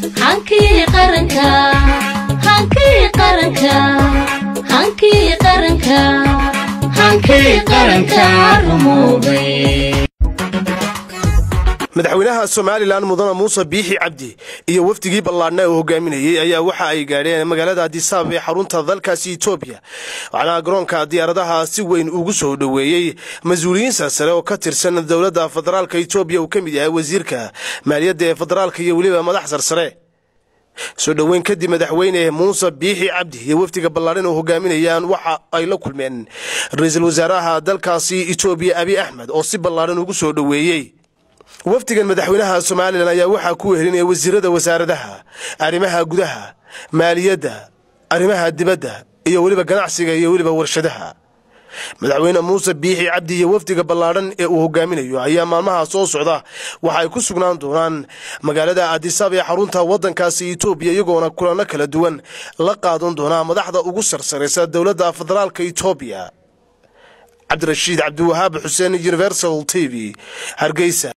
hankii qaranka hankii qaranka hankii qaranka hankii qaranka rumoobay madaxweynaha somalilan mudane muuse biixi cabdi iyo wafdigii ballaadhna uu hogaaminayey ayaa waxa ay gaadheen magaalada adisaab ee xarunta dalkaasi etoobiya waxaana garoonka diyaaradaha si weyn ugu soo dhoweeyey mas-uuliyiin sarsare oo ka tirsan dowladda federaalka etoobiya uu ka mid yahay wasiirka maaliyadda ee federaalka iyo weliba madax sarsare soo dhoweyn kadib madaxweyne muuse biixi cabdi iyo wafdiga ballaadhan oo hogaaminayaan waxa ay la kulmeen ra-iisul wasaaraha dalkaasi etoobiya abi axmed oo si ballaadhan ugu soo dhoweeyey wafdigan madaxweynaha somalilan ayaa waxaa ku wehelinaya wasiirada wasaaradaha arrimaha gudaha maaliyadda arrimaha dibadda iyo weliba ganacsiga iyo weliba warshadaha madaxweyne muuse biixi cabdi iyo wafdiga ballaadhan ee uu hogaaminayo ayaa maalmaha soo socda waxa ay ku sugnaan doonaan magaalada adisaab ee xarunta waddankaasi etoobiya iyagoona kulanno kala duwan la qaadan doonaa madaxda ugu sarsaraysa dowladda federaalka etoobiya cabdirashiid cabdiwahaab xuseen universal t v hargeysa